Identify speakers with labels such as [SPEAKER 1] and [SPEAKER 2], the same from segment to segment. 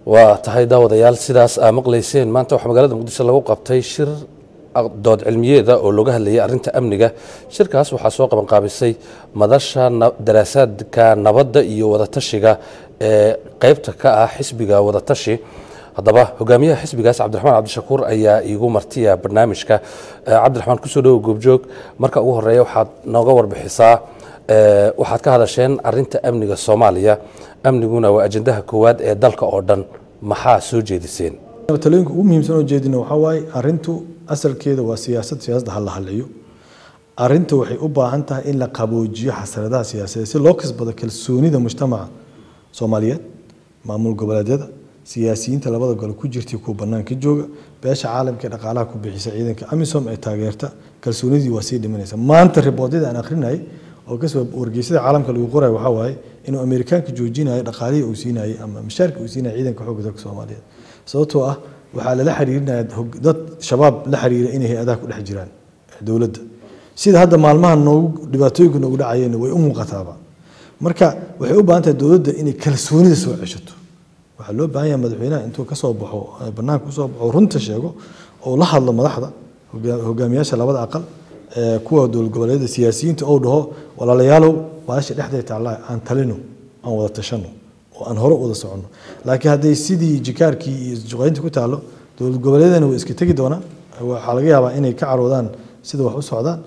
[SPEAKER 1] waa tahay daawadayaal sidaas aa maqlayseen maanta waxaa magaalada muqdisho lagu qabtay shir dood cilmiyeeda oo looga hadlayay arrinta amniga shirkaas waxaa soo qabanqaabisay madasha daraasaadka nabadda iyo wadatashiga ee qeybta ka ah xisbiga wadatashi haddaba hogaamiyaha xisbigaas cabdiraxmaan cabdishakuur ayaa iigu martiya barnaamijka cabdiraxmaan kusoo dhowo goobjoog marka ugu horeeya waxaad nooga warbixisaa waxaad ka hadasheen arinta amniga soomaaliya amniguna waa ajandaha koowaad ee dalka oo dhan maxaa soo jeediseen
[SPEAKER 2] talooyinka ugu muhiimsan oo jeedina waxaa waaye arintu asalkeeda waa siyaasad siyaasadda ha la hadlayo arinta waxay u baahan tahay in la qaboojiyo xasaradaha siyaasadeed si loo kasbado kalsoonida mujtamaca soomaaliyeed maamul goboleedyada siyaasiyiinta labada gole ku jirtay kuwa banaanka jooga beesha caalamka ee dhaqaalaha ku bixisa ciidanka amisom ee taageerta kalsoonidii waa sii dhimanaysa maanta riboodyada aan akhrinayay oo kasoo wargeysyada caalamka lagu qorayo waxaa waaye inuu amerikaanka joojinayo dhaqaalihii uu siinayay ama mishaarka uu siinaya ciidanka xoogga dalka soomaaliyeed sababtoo ah waxaa lala xiriirinaya dad shabaab la xiriira inay hay-adaha ku dhex jiraan dowladda sida hadda maalmaha noogu dhibaatooyinka noogu dhacayeen way u muuqataaba marka waxay u baahan tahay dowladda inay kalsoonida soo ceshato waxaa loo baahan yahay madaxweynaha intuu kasoo baxo banaanka kusoo baxo runta sheego oo la hadlo madaxda hogaamiyaasha labada aqal kuwa dowlad goboleedyada siyaasiyiinta ou dhaho walaalayaalow baasha dhexday taallaa aan talino aan wada tashano oo aan hore wada soconno laakiin hadday sidii jikaarkii iyo juqaynta ku taallo dowlad goboleedyadana way iska tegi doonaan waxaa laga yaabaa inay ka caroodaan sida wax u socdaan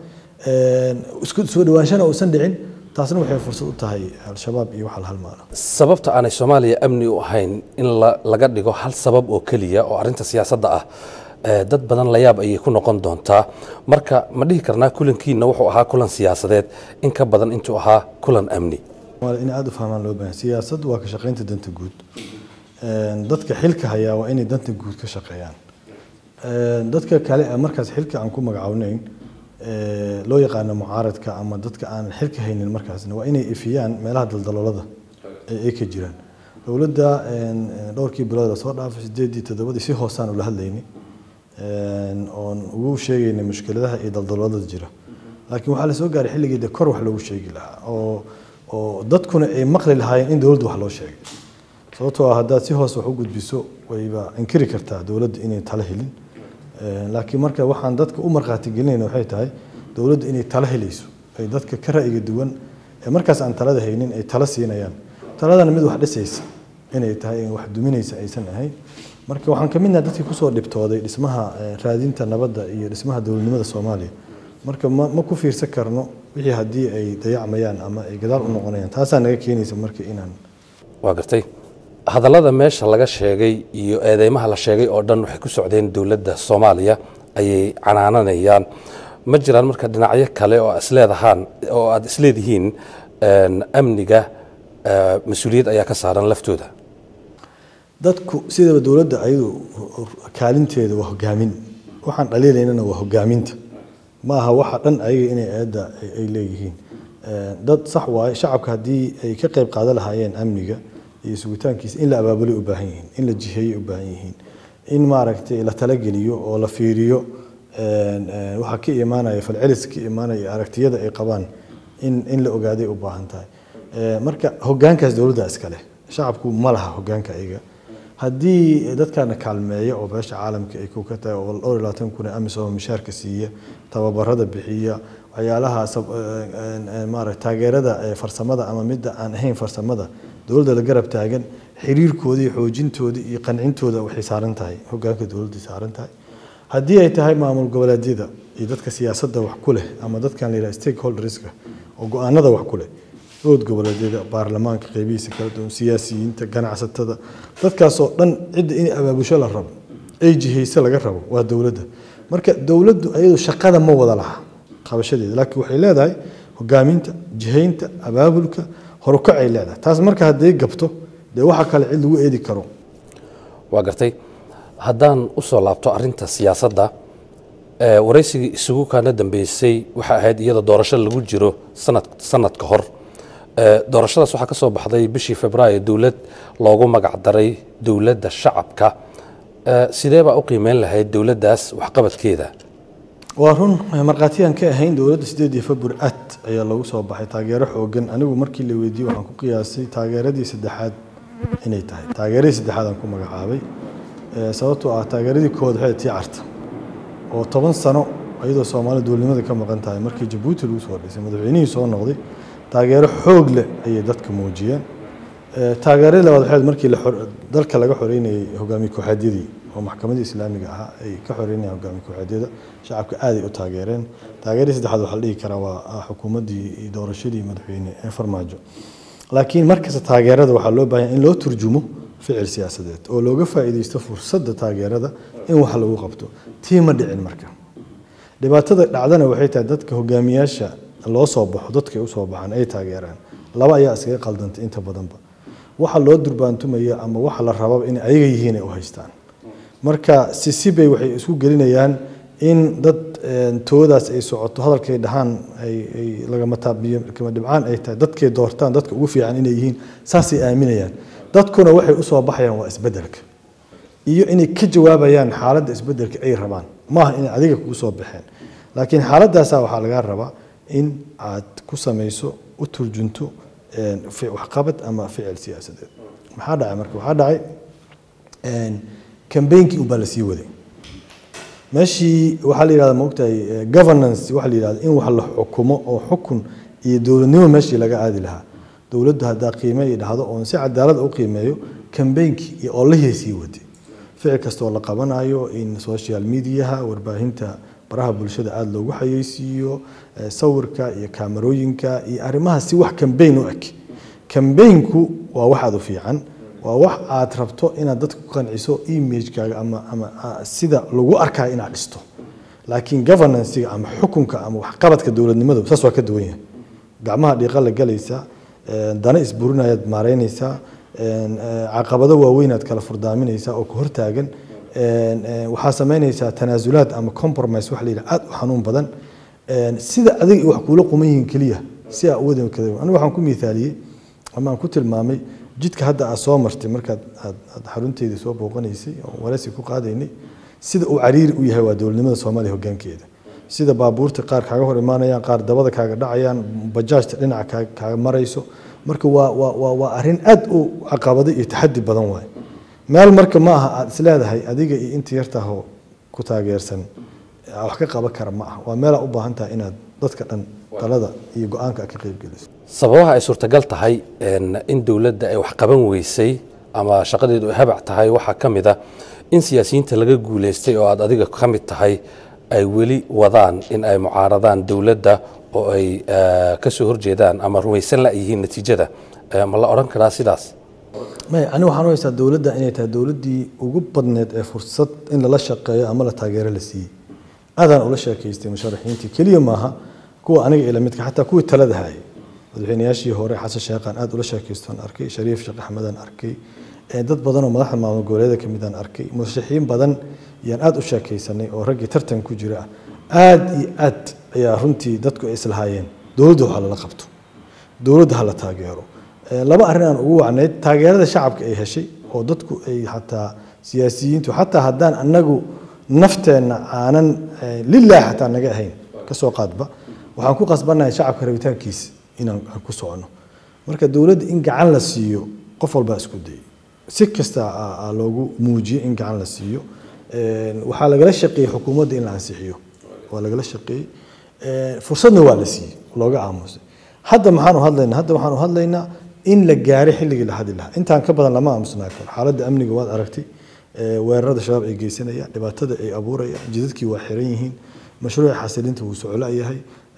[SPEAKER 2] isku soo dhawaanshana uusan dhicin taasna waxay fursad u tahay al-shabaab iyo waxa la halmaalo
[SPEAKER 1] sababta aanay soomaaliya amni u ahayn in laga dhigo hal sabab oo keliya oo arrinta siyaasadda ah dad badan la yaab ayay ku noqon doontaa marka ma dhihi karnaa kulankiina wuxuu ahaa kulan siyaasadeed in ka badan intuu ahaa kulan amni
[SPEAKER 2] in aada u fahmaan loo baahan siyaasaddu waa ka shaqaynta danta guud dadka xilka hayaa waa inay danta guud ka shaqeeyaan dadka kale markaas xilka aan ku magacawnayn loo yaqaano mucaaradka ama dadka aan xilka haynin markaasna waa inay ifiyaan meelaha daldaloolada ay ka jiraan dowladda dhowrkii bilood la soo dhaafay sideedii toddobadii si hoosaan ula hadlaynay oon ugu sheegaynay mushkiladaha iyo daldaloolada jira laakiin waxaa la soo gaaray xilligii de kor wax loogu sheegi lahaa oo oo dadkuna ay maqli lahaayeen in dowladda wax loo sheegay sababtoo ah haddaad si hoos wax u gudbiso wayba inkiri kartaa dowladda inay talo helin laakiin marka waxaan dadka u markhaati gelinayna waxay tahay dowladda inay talo helayso ay dadka ka ra'yiga duwan ee markaas aan talada haynin ay talo siinayaan taladana mid wax dhisaysa inay tahay wax duminaysa aysan ahayn marka waxaan ka midnaha dadkii kusoo dhibtooday dhismaha raadinta nabadda iyo dhismaha dowladnimada soomaaliya marka ma ma ku fiirsan karno wixii haddii ay dayacmayaan ama ay gadaal u noqonayaan taasaa naga keenaysa marka inaan
[SPEAKER 1] waa gartay hadallada meesha laga sheegay iyo eedeymaha la sheegay oo dhan waxay ku socdeen dowladda soomaaliya ayay canaananayaan ma jiraan marka dhinacyo kale oo isleedahaan oo aada isleedihiin amniga mas-uuliyad ayaa ka saaran laftooda
[SPEAKER 2] dadku sidaba dowladda ayadu kaalinteeda waa hogaamin waxaan dhaliilaynana waa hogaaminta ma aha waxa dhan ayaga inay aada ay leeyihiin dad sax waaye shacabka haddii ay ka qayb qaadan lahaayeen amniga iyo sugitaankiisa in la abaabulay u baahan yihiin in la jiheeyey u baahan yihiin in maaragtay la talageliyo oo la fiiriyo waxa ka imaanaya falcelis ka imaanaya aragtiyada ay qabaan in in la ogaaday u baahan tahay marka hogaankaas dowladda iskale shacabku ma laha hogaanka ayaga haddii dadkana kaalmeeya oo beesha caalamka ay ku ka tahay oo dhowr iyo labaatan kun ee amisom mishaarka siiya tababarada bixiya waxyaalaha maarata taageerada farsamada ama midda aan ahayn farsamada dowladda la garab taagan xiriirkooda iyo xoojintooda iyo qancintooda waxay saaran tahay hogaanka dowladda saaran tahay haddii ay tahay maamul goboleedyada iyo dadka siyaasadda wax ku leh ama dadkan la yidhaha stakeholderska oo go-aanada wax ku leh dowlad goboleedyada baarlamaanka qeybihiisa kala duwan siyaasiyiinta ganacsatada dadkaasoo dhan cidda in abaabusho la rabo ay jihayse laga rabo waa dowladda marka dowladdu ayadu shaqada ma wada laha qabashadeeda laakiin waxay leedahay hogaaminta jihaynta abaabulka horukacay leedahay taas marka hadday gabto dee waxa kale cid lagu eedi karo
[SPEAKER 1] waa gartay haddaan usoo laabto arinta siyaasadda waraysigii isugu kaana dambeysay waxay ahayd iyada doorasho lagu jiro sanad sanad ka hor doorashadaas waxaa ka soo baxday bishii februaayo dowlad loogu magac daray dowladda shacabka sidee baa u qiimeyn lahayd dowladdaas waxqabadkeeda
[SPEAKER 2] waa run markhaatiyaan ka ahayn dowladda sideedii february at ayaa lagu soo baxay taageero xoogan anigu markii la weydiiyey waxaan ku qiyaasay taageeradii saddexaad inay tahay taageeradii saddexaad aan ku magacaabay sababtoo ah taageeradii koowaad waxay tii carta oo toban sano iyadoo soomaalida dowladnimada ka maqan tahay markii jabuuti lagu soo dhisay madaxweynihii soo noqday taageero xoog leh ayay dadka muujiyeen taageeradii labaad waxay markii dalka laga xoreynayay hogaamiye kooxeedyadii oo maxkamadda islaamiga ahaa ay ka xoreynayaan hogaamiye kooxeedyada shacabka aaday u taageereen taageeradii saddexaad waxaa la dhihi karaa waa xukuumaddii doorashadii madaxweyne ee farmaajo laakiin markasta taageerada waxaa loo baahan in loo turjumo ficil siyaasadeed oo looga faa'iidaysto fursadda taageerada in wax lagu qabto tii ma dhicin marka dhibaatada dhacdana waxay tahay dadka hogaamiyaasha loo soo baxo dadka ay usoo baxaan ay taageeraan laba ayaa iskaga qaldantay inta badanba waxa loo durbaantumaya ama waxa la rababa in ayaga yihiin ay u haystaan marka sisibay waxay isku gelinayaan in dad toodaas ay socoto hadalkay dhahaan ay lagama taabiyo kama dhibcaan ay tahay dadkay doortaan dadka ugu fiican inay yihiin saasay aaminayaan dadkuna waxay usoo baxayaan waa isbedelka iyo inay ka jawaabayaan xaaladda isbedelka ay rabaan maaha inay adiga kugu soo baxeen laakiin xaaladdaasa waxaa lagaa rabaa in aad ku samayso u turjunto waxqabad ama ficil siyaasadeed maxaa dhacay marka waxaa dhacay kambeynkii unbaa lasii waday meeshii waxaa la yidhahda maogtahay governance waxaa la yidhahda in wax la xukumo oo xukun iyo dowladnimo meeshii laga aadi lahaa dowladdu haddaa qiime ay dhahdo oon si cadaalad u qiimeeyo kambeynkii iyo oolahii sii waday ficil kastoo la qabanayo in social mediaha warbaahinta baraha bulshada aada loogu xayeysiiyo sawirka iyo kaamarooyinka iyo arrimaha si wax kambeyn u eg kambeynku waa wax aada u fiican waa wax aad rabto inaad dadka ku qanciso imagekaaga ama ama sida lagu arkayo inaad dhisto laakiin governancega ama xukunka ama waxqabadka dowladnimadu saas waa ka duwan yahay gacmaha dhiiqa la galaysaa dana isburinayaad maareynaysaa caqabado waaweynaad kala furdaaminaysaa oo ku hortaagan waxaa samaynaysaa tanaasulaad ama compromise waxa la yidhaha aada u xanuun badan sida adiga wax kuula quman yihiin keliya si aa uwada kada anigu waxaan ku miithaaliyey ama aan ku tilmaamay jidka hadda aad soo martay markaad aad aad xarunteydii soo booqanaysay oo waraysi ku qaadaynay sida uu cariiri u yahay waa dowladnimada soomaaliya hoggaankeeda sida baabuurta qaar kaaga hor imaanayaan qaar dabada kaaga dhacayaan bajaajta dhinaca kaaga marayso marka waa waa waa waa arrin aad u caqabado iyo taxaddi badan waaye meel marka ma aha aad isleedahay adiga iyo inta yartaahoo ku taageersan wax ka qaban kara ma aha waa meelaa u baahan tahay inaad dadka dhan talada iyo go-aanka ka qayb geliso
[SPEAKER 1] sababaha ay suurtagal tahay in dowladda ay wax qaban weysay ama shaqadeedu ay habac tahay waxaa ka mid a in siyaasiyiinta laga guulaystay oo aad adiga ka mid tahay ay weli wadaan in ay mucaaradaan dowladda oo ay ka soo horjeedaan ama rumaysan la yihiin natiijada ma la odhan karaa sidaas
[SPEAKER 2] may ani waxaan u haystaa dowladda inay tahay dowladdii ugu badneed ee fursad in lala shaqeeyo ama la taageero la siiyey aadaan ula sheekaystay musharaxiintii keliya maaha kuwa aniga ila midka xataa kuwii talada hayay madaxweynayaashii hore xasan sheekhaan aad ula sheekaystaan arkay shariif sheekh axmedaan arkay dad badan oo madaxda maamul goboleeda ka midaan arkay murashaxiin badan yaan aad u sheekaysanay oo raggii tartan ku jira ah aad iyo aad ayaa runtii dadku ay islahaayeen dowladda waxa lala qabto dowladda ha la taageero laba arrin aan ugu wacnayd taageerada shacabka ay heshay oo dadku ay xataa siyaasiyiintu xataa haddaan annagu nafteenna aanan lilaah xataa naga ahayn kasoo qaadba waxaan ku qasbannahay shacabka rabitaankiisa inaan ku socono marka dowladda in gacan la siiyo qof walbaa isku dayay si kasta loogu muujiyey in gacan la siiyo waxaa lagala shaqeeyey xukuumadda in la ansixiyo waa lagala shaqeeyey fursadna waa la siiyey looga aamusay hadda maxaanu hadlaynaa hadda waxaanu hadlaynaa in la gaaray xilligii la hadli lahaa intaan ka badan lama aamusnaa karo xaaladda amniga waad aragtay weerarada shabaab ay geysanayaan dhibaatada ay abuurayaan jidadkii waa xiran yihiin mashruuca xasilinta wuu soclo yahay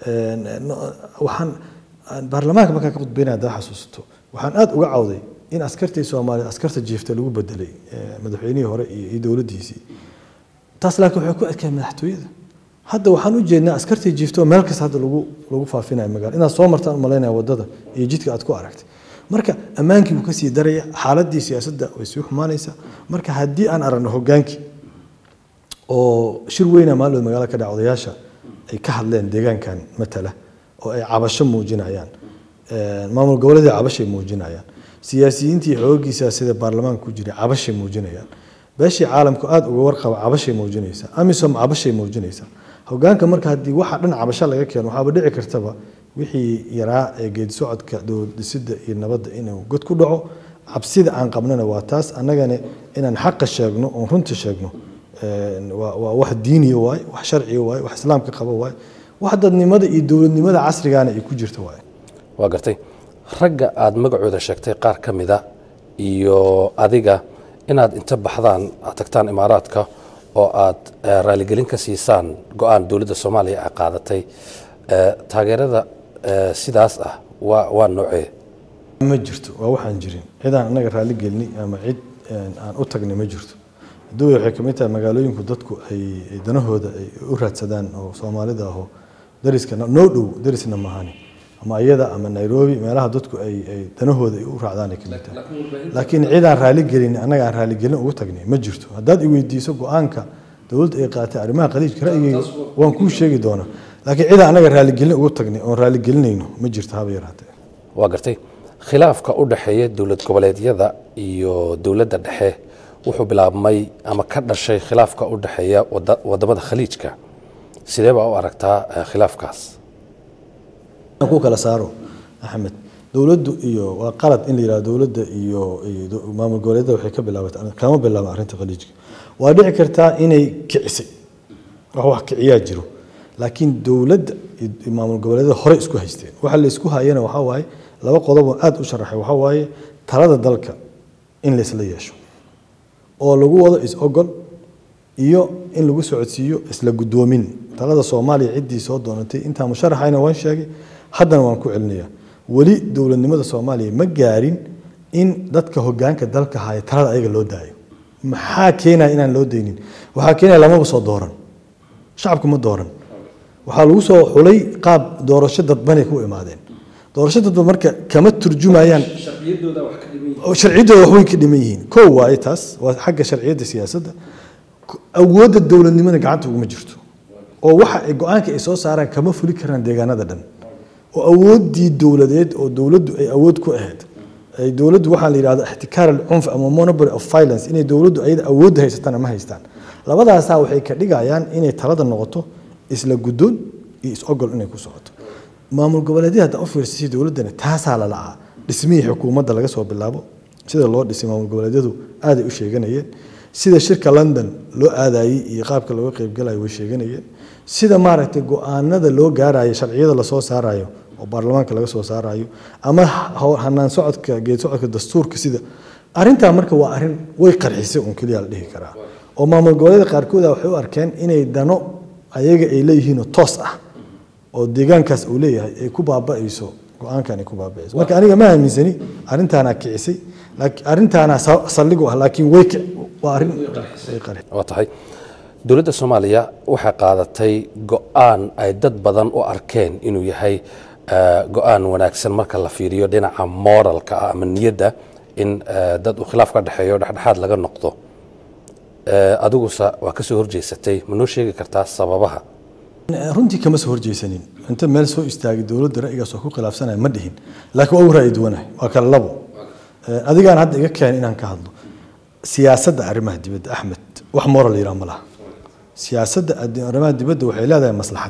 [SPEAKER 2] waxaan baarlamaanka markaan ka khudbeynaya haddaa xasuusato waxaan aad uga cawday in askartii soomaaliya askarta jiifta lagu bedelay madaxweynihii hore iyo dowladdiisii taas laakiin waxay ku adkeen madaxtooyada hadda waxaan u jeednaa askartii jiifto meel kasta hadda lagu lagu faafinayo magaalo inaad soo martaan umalaynaya wadada iyo jidka aad ku aragtay marka ammaankii buu kasii daraya xaaladii siyaasadda way sii xumaanaysaa marka haddii aan aragno hogaankii oo shir weyna maalmood magaalada ka dhaca odayaasha ay ka hadleen deegaankan matala oo ay cabasho muujinayaan maamul goboleedii cabashay muujinayaan siyaasiyiintii xoogiisa sida baarlamaanka ku jiray cabashay muujinayaan beeshii caalamku aada uga warqaba cabashay muujinaysaa amisom cabashay muujinaysaa hogaanka marka haddii waxa dhan cabasho laga keeno waxaaba dhici kartaba wixii yaraa ee geedi socodka dowlad dhisidda iyo nabadda inuu god ku dhaco cabsida aan qabnana waa taas annagana inaan xaqa sheegno oon runta sheegno waa waa wax diiniya waaye wax sharciya waaye wax islaamka qaba waaye wax dadnimada iyo dowladnimada casrigaana ay ku jirta waaye
[SPEAKER 1] waa gartay ragga aada magacooda sheegtay qaar ka mida iyo adiga inaad inta baxdaan aad tagtaan imaaraadka oo aad raaligelin ka siisaan go-aan dowladda soomaaliya ay qaadatay taageerada sidaas ah waa waa noocee
[SPEAKER 2] ma jirto waa waxaan jirin cidaan annaga raali gelini ama cid aan u tagnay ma jirto duway waxay ka mid tahay magaalooyinku dadku ay danahooda ay u raadsadaan oo soomaalida ahoo dariska noo dhow darisna mahani ama iyada ama nairobi meelaha dadku ay ay danahooda ay u raacdaan ay ka mid tahay laakiin cidaan raali gelin annaga aan raaligelin ugu tagnay ma jirto haddaad i weydiiso go-aanka dowladda ay qaatay arrimaha khaliijka ra'yigayga waan kuu sheegi doonaa laakiin cidaan annaga raaligelin ugu tagnay oon raaligelinayno ma jirto haba yaraatee
[SPEAKER 1] waa gartay khilaafka u dhexeeya dowlad goboleedyada iyo dowladda dhexe wuxuu bilaabmay ama ka dhashay khilaafka u dhexeeya wadamada khaliijka sidee baa u aragtaa khilaafkaas
[SPEAKER 2] ku kala saaro axmed dowladdu iyo waa qalad in la yidhahdo dowladda iyo maamul goboleedyada waxay ka bilaabatay kama bilaaba arrinta khaliijka waa dhici kartaa inay kicisay wax wax kiciyaa jiro laakiin dowladda iyo maamul goboleedyada hore isku haysteen waxa la isku hayana waxaa waaye laba qodob oo aada u sharaxay waxaa waaye talada dalka in laysla yeesho oo lagu wado is-ogol iyo in lagu socodsiiyo isla guddoomin talada soomaaliya ciddii soo doonatay intaa musharaxayna waan sheegay haddana waan ku celinayaa weli dowladnimada soomaaliya ma gaarin in dadka hogaanka dalka haya talada ayaga loo daayo maxaa keenaya inaan loo daynin waxaa keenaya lamaba soo dooran shacabku ma dooran waxaa lagu soo xulay qaab doorasho dadbanay ku imaadeen doorasho dadban marka kama turjumayaan sharciyaddooda wax weyn ka dhiman yihiin kow waaye taas waa xagga sharciyadda siyaasadda awoodda dowladnimada gacanta uguma jirto oo waxa ay go-aanka ay soo saaraan kama fuli karaan deegaanada dhan oo awooddii dowladeed oo dowladdu ay awood ku ahayd ay dowladdu waxaa la yidhahda ixtikaar alcunf ama monopoly of violence inay dowladdu ayada awoodda haysataan ama haystaan labadaasaa waxay ka dhigayaan inay talada noqoto isla guddoon iyo is-ogol inay ku socoto maamul goboleedyada hadda u fiirsasay dowladdana taasaa la la'aa dhismihii xukuumadda laga soo bilaabo sida loo dhisay maamul goboleedyadu aaday u sheeganayeen sida shirka london loo aadayey iyo qaabka looga qeybgalayo way sheeganayeen sida maaragtay go-aanada loo gaarayo sharciyada lasoo saarayo oo baarlamaanka laga soo saarayo ama hanaan socodka geed socodka dastuurka sida arrintaa marka waa arrin way qarxisay un keliya la dhihi karaa oo maamul goboleeda qaarkooda waxay u arkeen inay dano ayaga ay leeyihiinoo toos ah oo deegaankaas uu leeyahay ay ku baaba'ayso go-aankan ay ku baaba'ayso marka aniga ma aaminsani arrintaanaa kicisay arrintaanaa saldhig u ah laakiin way waa arrin way qarxisay
[SPEAKER 1] waa tahay dowladda soomaaliya waxay qaadatay go-aan ay dad badan u arkeen inuu yahay go-aan wanaagsan marka la fiiriyo dhinaca moralka ah ama niyadda in dad uu khilaaf ka dhexeeyo dhexdhexaad laga noqdo adiguse waa ka soo horjeysatay ma noo sheegi kartaa sababaha
[SPEAKER 2] runtii kama soo horjeysanin inta meel soo istaagay dowladda ra'yigaas oo ku khilaafsanaya ma dhihin laakiin waa u ra'yi duwanahay waa kala labo adigaan hadda iga keenay inaan ka hadlo siyaasadda arrimaha dibadda axmed wax moral la yidhaha ma laha siyaasadda arrimaha dibadda waxay leedahay maslaxad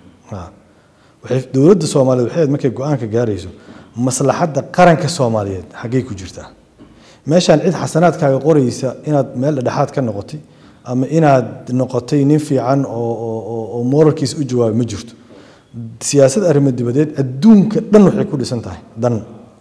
[SPEAKER 2] waxay dowladda soomaaliyeed waxay markay go-aanka gaarayso maslaxadda qaranka soomaaliyeed xaggay ku jirtaa meeshaan cid xasanaadkaaga qoraysa inaad meel dhexaad ka noqotay ama inaad noqotay nin fiican oo moralkiisa u jawaabay ma jirto siyaasad arrimo dibadeed adduunka dhan waxay ku dhisan tahay dan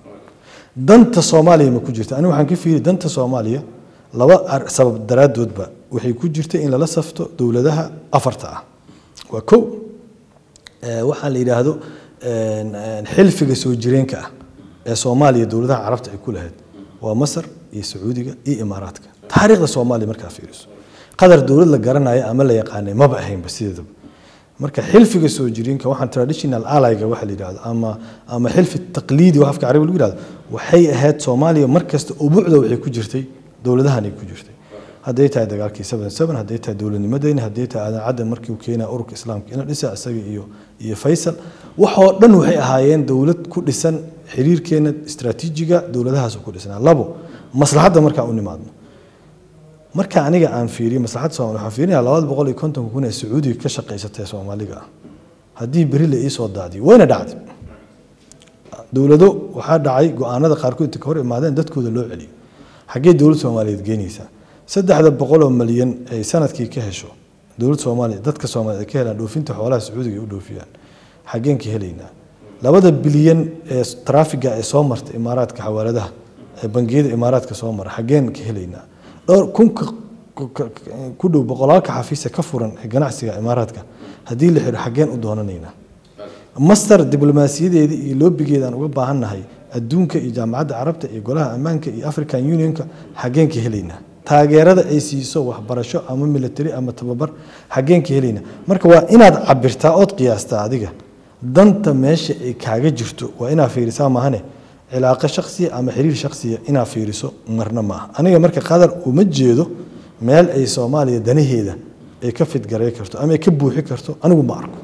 [SPEAKER 2] danta soomaaliya ma ku jirta aniga waxaan ka fiiri danta soomaaliya laba sabab daraadoodba waxay ku jirta in lala safto dowladaha afarta ah waa kow waxaa la yidhaahdo xilfiga soo jireenka ah ee soomaaliya dowladaha carabta ay ku lahayd waa masar iyo sacuudiga iyo imaaraadka taariikhda soomaaliya markaa fiiriso qadar dowlad la garanaya ama la yaqaanay maba ahaynba sideedaba marka xilfiga soo jireenka waxaan traditional allyga waxa la yidhahdo ama ama xilfi taqliidi wax afka carabi lagu yidhahdo waxay ahayd soomaaliya markasta ubuucda waxay ku jirtay dowladahanay ku jirtay hadday tahay dagaalkii seven seven hadday tahay dowladnimadeyna hadday tahay aadan caddan markii uu keenaa ururka islaamka ina dhisa isaga iyo iyo faysal waxoo dhan waxay ahaayeen dowlad ku dhisan xiriirkeena istaraatiijiga dowladahaas ku dhisnaa labo maslaxadda markaa u nimaadno marka aniga aan fiiriyo maslaxadda soomaaliya waxaan fiirinayaa labada boqol iyo kontonka kun ee sacuudiga ka shaqaysatay soomaaliga ah haddii beri la iisoo daadiyo wayna dhacday dowlado waxaa dhacay go-aanada qaarkood inta ka hor imaadeen dadkooda loo celiyo xaggee dowladda soomaaliyeed geynaysaa saddexda boqol oo malyan ay sanadkii ka hesho dowladda soomaaliya dadka soomaaliyeed ay ka helaan dhoofinta xoolaha sacuudiga ay u dhoofiyaan xaggeen ka helaynaa labada bilyan ee traafiga ee soo marta imaaraadka xawaaladaha ee bangiyada imaaraadka soo mara xaggeen ka helaynaa dhowr kunka ku dhow boqolaalka xafiisa ka furan ee ganacsiga imaaraadka haddii la xiro xaggeen u doonanaynaa master diblomaasiyadeeda iyo loobigeeda aan uga baahannahay adduunka iyo jaamacadda carabta iyo golaha ammaanka iyo african unionka xaggeen ka helaynaa taageerada ay siiso waxbarasho ama military ama tababar xaggeen ka helaynaa marka waa inaad cabirtaa ood qiyaastaa adiga danta meesha ay kaaga jirto waa inaad fiirisaa maahane cilaaqo shaksiya ama xiriir shaksiya inaad fiiriso marna ma aha aniga marka qadar uma jeedo meel ay soomaaliya danaheeda ay ka fidgaray karto ama ay ka buuxi karto anigu ma arko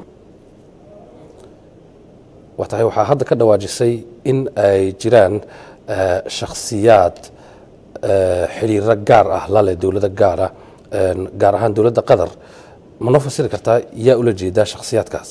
[SPEAKER 1] waa tahay waxaa hadda ka dhawaajisay in ay jiraan shakhsiyaad xiriiro gaar ah lale dowlado gaara gaar ahaan dowladda qatar ma noo fasiri kartaa yaa ula jeedaa shakhsiyaadkaas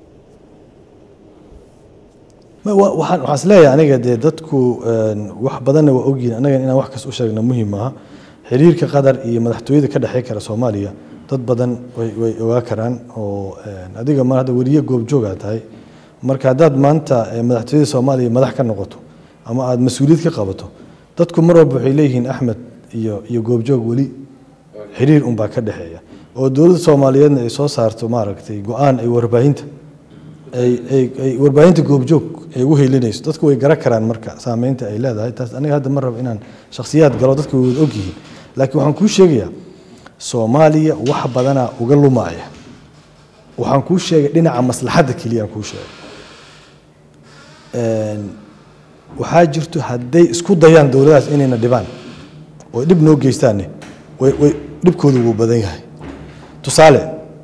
[SPEAKER 2] waxaan waxaan isleeyahay aniga dee dadku wax badanna waa ogyihin anaga inaan wax kas u sheegna muhiim maaha xiriirka qatar iyo madaxtooyada ka dhexey kara soomaaliya dad badan way way ogaa karaan oo adiga ma hadda weliye goobjoogaa tahay marka haddaad maanta madaxtooyada soomaaliya madax ka noqoto ama aada mas-uuliyad ka qabato dadku mar walba waxay leeyihiin axmed iyo iyo goobjoog weli xiriir unbaa ka dhexeeya oo dowladda soomaaliyeedna ay soo saarto maaragtay go-aan ay warbaahinta ay ay ay warbaahinta goobjoog ay ugu helinayso dadku way garan karaan marka saameynta ay leedahay taas aniga hadda ma rabo inaan shakhsiyaad galo dadku way wada ogyihiin laakiin waxaan kuu sheegayaa soomaaliya wax badanaa uga lumaaya waxaan kuu sheegay dhinaca maslaxadda keliya aan kuu sheegay waxaa jirto hadday isku dayaan dowladahaas inayna dhibaan oo dhib noo geystaanne way way dhibkoodu wuu badan yahay tusaale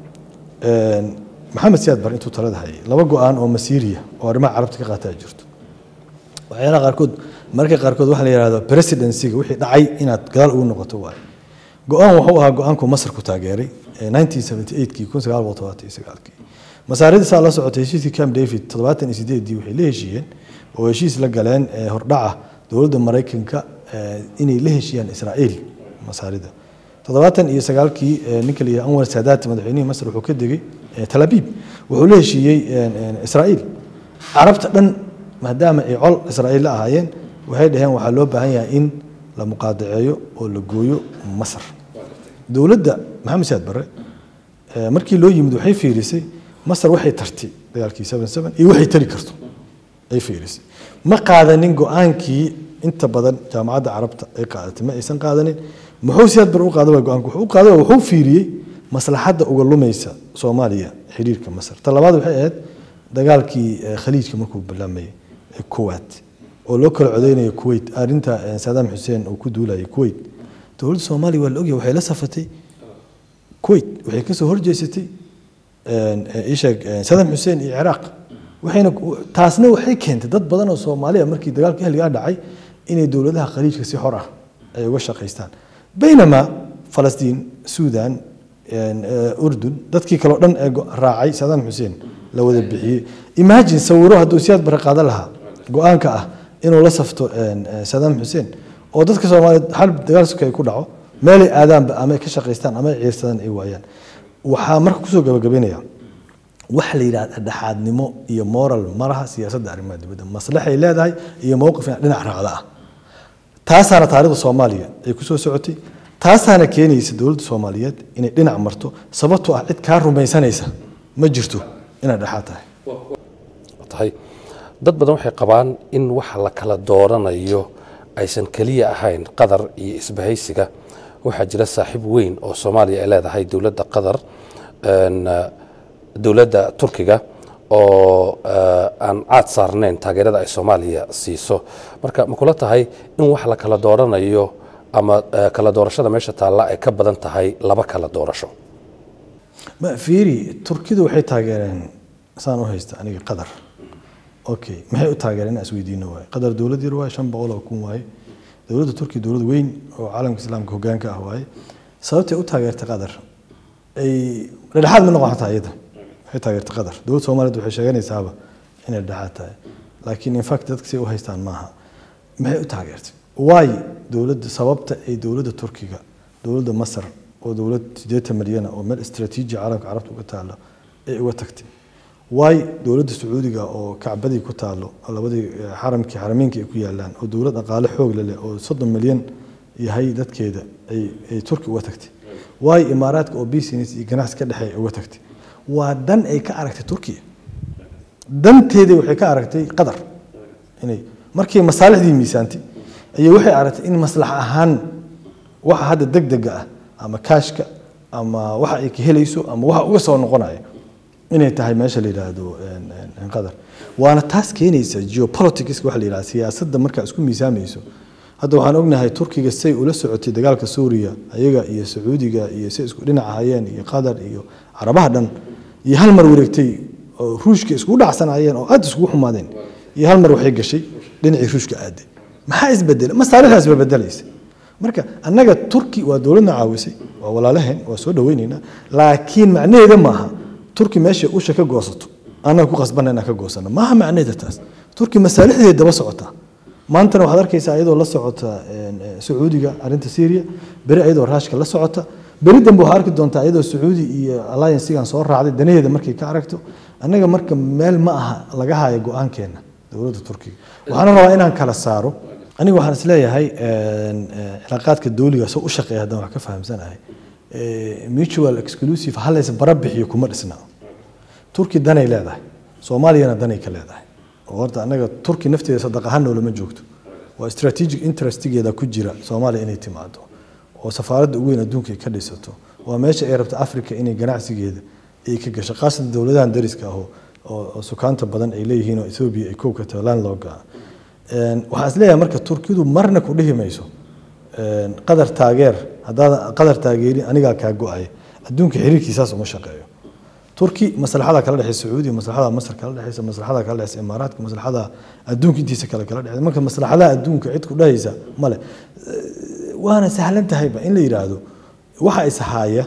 [SPEAKER 2] maxamed siyaad bar intuu talada hayay laba go-aan oo masiiriya oo arrimaha carabta ka qaataa jirto waxyaalaha qaarkood mararka qaarkood waxaa la yidhahdo presidencyga wixii dhacay inaad gadaal ugu noqoto waaye go-aan wuxuu ahaa go-aanku masar ku taageeray 1978kii 1979kii masaaridda saa la socotay heshiiskii camp david toddobaatan iyo sideedii waxay la heshiiyeen oo heshiis la galeen hordhaca dowladda maraykanka inay la heshiiyaan israa'iil masaarida toddobaatan iyo sagaalkii ninka la yidhaha anwar saadaat madaxweynihii masar wuxuu ka degay tel abiib wuxuu la heshiiyey israa'iil carabta dhan maadaama ay col israa'iil la ahaayeen waxay dhaheen waxaa loo baahan yahay in la muqaadaceeyo oo la gooyo masar dowladda maxamed siyaad barre markii loo yimid waxay fiirisay masar waxay tartay dagaalkii seven seven iyo waxay tari karto ay fiirisay ma qaadanin go-aankii inta badan jaamacadda carabta ay qaadatay ma aysan qaadanin muxuu siyaad bar u qaaday waa go-aanku wuxuu u qaaday wuxuu fiiriyey maslaxadda uga lumaysa soomaaliya xiriirka masar ta labaad waxay ahayd dagaalkii khaliijka markuu bilaamayay kuwait oo loo kala codeynayo kuwait arrinta saddam xuseen uu ku duulayay kuwait dowladda soomaaliya waa la ogyahay waxay la safatay kuwait waxay kasoo horjeesatay isheeg saddam xuseen iyo ciraaq waxayna taasna waxay keentay dad badan oo soomaaliya markii dagaalka ahligaa dhacay inay dowladaha khaliijka si xor ah ay uga shaqaystaan baynamaa falastiin suudan urdun dadkii kaleo dhan ee raacay saddam xuseen la wada bixiyey imagine sawiro hadduu siyaad bare qaadan lahaa go-aanka ah inuu la safto saddam xuseen oo dadka soomaaliyeed hal dagaal suka ay ku dhaco meelay aadaanba ama ay ka shaqaystaan ama ay ciirsadaan ay waayaan waxaa marka kusoo gabagabaynaya waxa la yidhahda dhexaadnimo iyo moral malaha siyaasadda arrimaha dibadda maslaxay leedahay iyo mowqif dhinac raacda ah taasaana taarikhda soomaaliya ay kusoo socotay taasaana keenaysa dowladda soomaaliyeed inay dhinac marto sababtoo ah cid kaa rumaysanaysa ma jirto inaad dhexaad tahay
[SPEAKER 1] tahay dad badan waxay qabaan in waxa la kala dooranayo aysan keliya ahayn qatar iyo isbahaysiga waxaa jira saaxiib weyn oo soomaaliya ay leedahay dowladda qatar dowladda turkiga oo aan caad saarnayn taageerada ay soomaaliya siiso marka ma kula tahay in wax la kala dooranayo ama kala doorashada meesha taalla ay ka badan tahay laba kala doorasho
[SPEAKER 2] ma fiiri turkidu waxay taageereen saan u haysta aniga qatar okay maxay u taageereen inaan isweydiino waaye qatar dowlad yar waaye shan boqol oo kun waaye dowladda turkiya dowlad weyn oo caalamka islaamka hoggaanka ah waaye sababtay u taageertay qatar ay dhexdhexaad ma noqon xataa iyada waxay taageertay qatar dowladda soomaaliyeed waxay sheeganaysaaba inay dhexdhexaad tahay laakiin in fact dadka si u haystaan maaha maxay u taageertay waayo dowladda sababta ay dowladda turkiga dowladda masar oo dowlad sideetan milyana oo meel istaraatiiji caalamka carabta uga taalo ay uga tagtay waayo dowladda sacuudiga oo kacbadii ku taalo labadii xaramkii xarameynka ay ku yaalaan oo dowlad dhaqaale xoog leh oo soddon milyan yahay dadkeeda ay ay turki uga tagtay waayo imaaraadka oo business iyo ganacsi ka dhexeeya uga tagtay waa dan ay ka aragtay turkiya danteedii waxay ka aragtay qatar inay markii masaalixdii miisaantay ayay waxay aragtay in maslax ahaan waxa hadda degdega ah ama kaashka ama waxa ay ka helayso ama waxa uga soo noqonaya inay tahay meesha la yidhaahdo qatar waana taas keenaysa geopolitics waxa la yidhahda siyaasadda markaa isku miisaamayso hadda waxaan ognahay turkiga say ula socotay dagaalka suuriya ayaga iyo sacuudiga iyo say isku dhinac ahayeen iyo qatar iyo carabaha dhan iyo hal mar wareegtay oo ruushka iskugu dhacsanayeen oo aad iskugu xumaadeen iyo hal mar waxay gashay dhinacii ruushka aaday maxaa isbedelay masaalixdaas ba bedelaysa marka annaga turki waa dowladna caawisay waa walaalaheen waa soo dhaweynaynaa laakiin macnaheeda maaha turki meesha usha ka goosato annaga ku qasbana inaan ka goosano maaha macnaheeda taas turki masaalixdeeda daba socotaa maantana waxaad arkaysaa iyadoo la socota sacuudiga arrinta syria beri iyadoo raashka la socota beri dambe waxaa arki doontaa iyadoo sacuudi iyo alliancesigan soo raacday danaheeda markay ka aragto annaga marka meel ma aha laga hayo go-aankeena dowladda turkiga waxaana rabaa inaan kala saaro aniga waxaan isleeyahay cilaaqaadka dowliga soo u shaqeeya haddaan wax ka fahamsanahay mutual exclusive halays bara bixiyo kuma dhisna turki danay leedahay soomaaliyana danay ka leedahay oo horta annaga turki nafteeda sadaq ahaan noolama joogto waa strategic interestigeeda ku jira soomaaliya inay timaado oo safaaradda ugu weyn adduunka ay ka dhisato waa meesha ay rabta africa inay ganacsigeeda ay ka gasho khaasatan dowladahan dariska ah oo sukaanta badan ay leeyihiin oo ethoobia ay kow ka tahay landlogga waxaan isleeyahay marka turkidu marna ku dhihi mayso qadar taageer haddaad qadar taageerin anigaa kaa go-aya adduunka xiriirkiisaas uma shaqeeyo turki maslaxada kala dhexeysa sacuudiya maslaxada masar kala dhexeysa maslaxada kala dhexeysa imaaraadka maslaxada adduunka intiisa kale kala dhexeysa marka maslaxadaha adduunka cid ku dhahaysa male waana sahlan tahayba in la yidhaahdo waxa ishaaya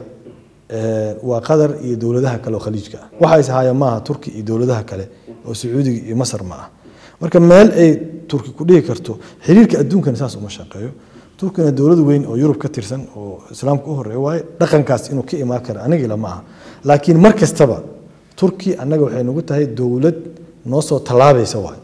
[SPEAKER 2] waa qatar iyo dowladaha kale oo khaliijka ah waxa ishaaya maaha turki iyo dowladaha kale oo sacuudiga iyo masar ma ah marka meel ay turki ku dhihi karto xiriirka adduunkana saas uma shaqeeyo turkina dowlad weyn oo yurub ka tirsan oo islaamka u horeeya waaye dhaqankaas inuu ka imaan kara anigila ma aha laakiin mar kastaba turki annaga waxay nagu tahay dowlad noo soo tallaabaysa waay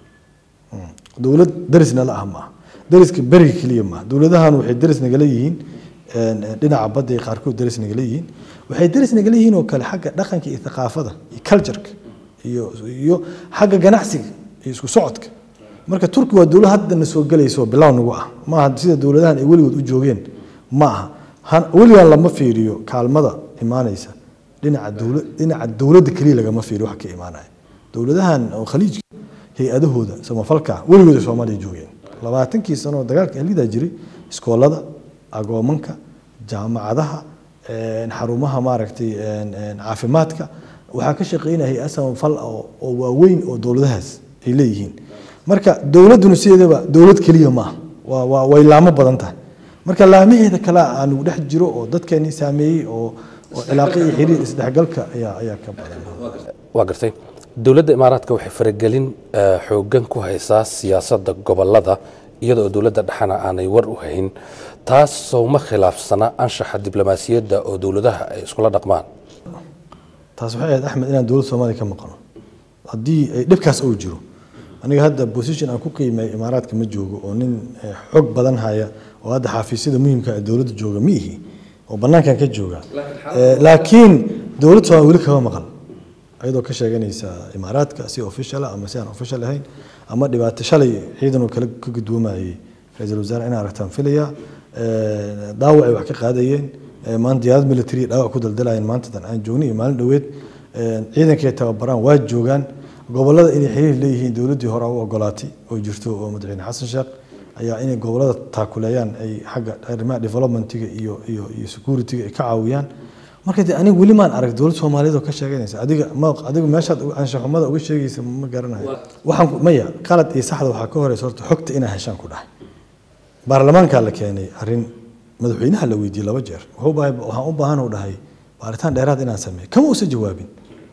[SPEAKER 2] dowlad darisna la ah ma aha dariska beriga keliya maaha dowladahan waxay daris nagala yihiin dhinaca badda qaarkood daris nagala yihiin waxay daris nagala yihiin oo kale xagga dhaqanka iyo thaqaafada iyo cultureka iyo iyo xagga ganacsiga iyo isku socodka marka turki waa dowlad haddana soo gelayso bilow nagu ah maaha sida dowladahan ay weligood u joogeen ma aha weligan lama fiiriyo kaalmada imaanaysa dhinaca dowlad dhinaca dowladda keliya lagama fiiriyo wax ka imaanaya dowladahan oo khaliijka hay-adahooda samafalka weligood ay soomaaliya joogeen labaatankii sano oo dagaalka ahlidaa jiray iskoolada agoomanka jaamacadaha xarumaha maaragtay caafimaadka waxaa ka shaqeynaya hay-ad samafal oo waaweyn oo dowladahaas ay leeyihiin marka dowladduna sideedaba dowlad keliya maaha waa waa way laamo badan tahay marka laamaheeda kale aanu dhex jiro oo dadkeeni saameeyey oo oo cilaaqo iyo xiriir isdhexgalka ayaa ayaa ka badan
[SPEAKER 1] waa gartay dowladda imaaraadka waxay faragelin xooggan ku haysaa siyaasadda gobolada iyadoo dowladda dhexana aanay war u hayn taas sowma khilaafsana anshaxa diblomaasiyadda oo dowladaha ay iskula dhaqmaan
[SPEAKER 2] taas waxay ahayd axmed inaan dowladda soomaaliya ka maqano haddii ay dhibkaas uu jiro aniga hadda position aan ku qiimeeyo imaaraadka ma joogo oo nin xog badan haya oo hadda xafiisyada muhiimka ee dowladda jooga ma ihi oo banaankan ka jooga laakiin dowladda soomaaliya weli kama maqan ayadoo ka sheeganaysa imaaraadka si official ama si aan official ahayn ama dhibaato shalay ciidan oo kale ka gudwoomayay ra-iisul wasaare inaan aragtaan filaya dhaawac ay wax ka qaadayeen maanta diyaarad military dhaawac ku daldalayeen maantadan aan joognin iyo maalin dhoweed ciidankay tababaraan waa joogaan gobolada inay xiriir leeyihiin dowladdii hore u ogolaatay oo jirto oo madaxweyne xasan sheekh ayaa inay gobolada taakuleeyaan ay xagga arrimaha developmentiga iyo iyo iyo securityga ay ka caawiyaan marka de aniga weli maan arag dowlad soomaaliyeed oo ka sheeganaysa adiga ma adiga meeshaad anshaxumada uga sheegaysa ma garanayo waxaan maya qalad iyo saxda waxaa ka horeysa horta xogta inaa heshaan ku dhahay baarlamaankaa la keenay arrin madaxweynaha la weydiiyey laba jeer wuxuu baahay waxaan u baahan u dhahay baaritaan dheeraad inaan sameeyo kama uusan jawaabin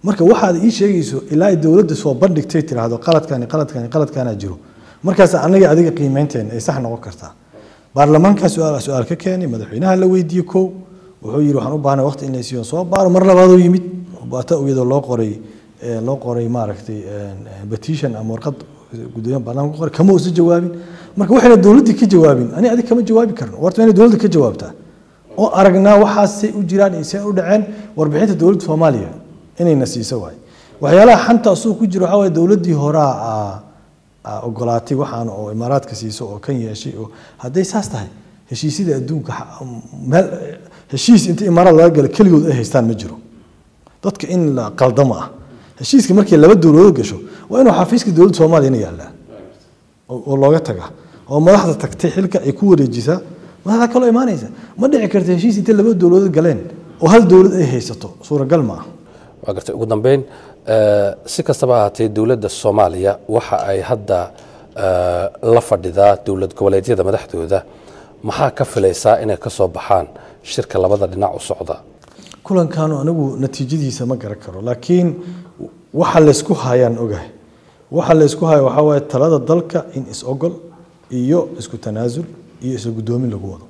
[SPEAKER 2] marka waxaad ii sheegayso ilaa ay dowladda soo bandhigtay tiraahdo qaladkani qaladkani qaladkaana jiro markaas aniga adiga qiimeynteena ay sax noqon kartaa baarlamaankaa su-aal su-aal ka keenay madaxweynaha la weydiiyey kow wuxuu yidhi waxaan u baahnay waqti in la siiyo soo baaro mar labaadoo yimid baata iyadoo loo qoray loo qoray maaragtay petition ama warqad gudoomiyaha baarlamaanka ku qoray kama uusan jawaabin marka waxayna dowladdii ka jawaabin ani adig kama jawaabi karno warta inay dowladda ka jawaabtaa oo aragnaa waxaasay u jiraan iyo see u dhaceen warbixinta dowladda soomaaliya inayna siiso waay waxyaalaha xanta asuu ku jiro waxaa waye dowladdii horaa ogolaatay waxaan oo imaaraadka siiso oo kan yeeshay oo hadday saas tahay heshiisyada adduunka meel heshiis inta imaaraad laga gala keligood ay haystaan ma jiro dadka in la qaldamo ah heshiiska markii laba dowladood gasho waa inuu xafiiska dowladda soomaaliyana yaallaa oo looga taga oo madaxda tagtay xilka ay ku wareejisaa madaxda kaloo imaanaysa ma dhici karta heshiis intay laba dowladood galeen oo hal dowlad ay haysato suuragal ma ah
[SPEAKER 1] waa gartay ugu dambeyn si kastaba ahaatee dowladda soomaaliya waxa ay hadda la fadhidaa dowlad goboleedyada madaxdooda maxaa ka filaysaa inay ka soo baxaan shirka labada dhinac u socda
[SPEAKER 2] kulankaanu anigu natiijadiisa ma garan karo laakiin waxa laysku hayaan ogahay waxa laysku haya waxaa waaye talada dalka in is-ogol iyo isku tanaasul iyo isla guddoomin lagu wado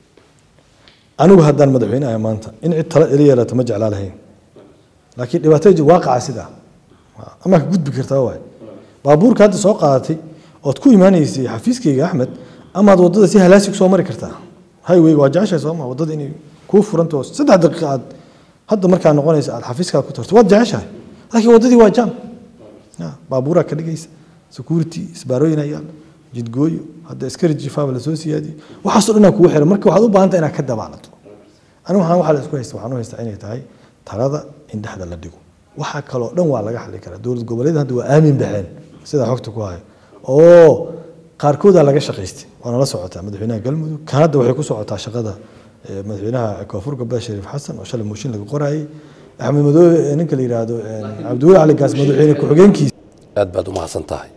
[SPEAKER 2] anigu haddaan madaxweyne ahay maanta in cid tala ila yeelato ma jeclaa lahayn laakiin dhibaatada jir waaqaca sidaa ama ka gudbi kartaa waay baabuurka hadda soo qaadatay ood ku imaanaysay xafiiskayga axmed amaad waddada si halaasi ku soo mari kartaa highwayga waa jeceshahay sooma waddada inay kuu furanto saddex daqiiqa aad hadda markaa noqonaysa aad xafiiskaa ku tarto waad jeceshahay laakiin waddadii waa jam baabuuraa ka dhigaysa security isbaarooyin ayaa jidgooyo hadda askari jifaaba lasoo siyaadiyey waxaasoo dhanaa kugu xiran marka waxaad u baahanta inaad ka dabaalato anigu waxaan waxaa la isku haysta waxaan u haystaa inay tahay talada in dhexda la dhigo waxaa kaloo dhan waa laga xali karaa dowlad goboleed hadda waa aamin baxeen sidaa xogta ku hayo oo qaarkoodaa laga shaqaystay waana la socotaa madaxweynaha galmudug kan hadda waxay ku socotaa shaqada madaxweynaha koonfur galbeed shariif xasan oo shalay mooshin laga qorayay axmed madoobe ninka la yidhaahdo cabdiweli cali gaas madaxweyne ku-xigeenkiisa
[SPEAKER 1] aad baad u mahadsan tahay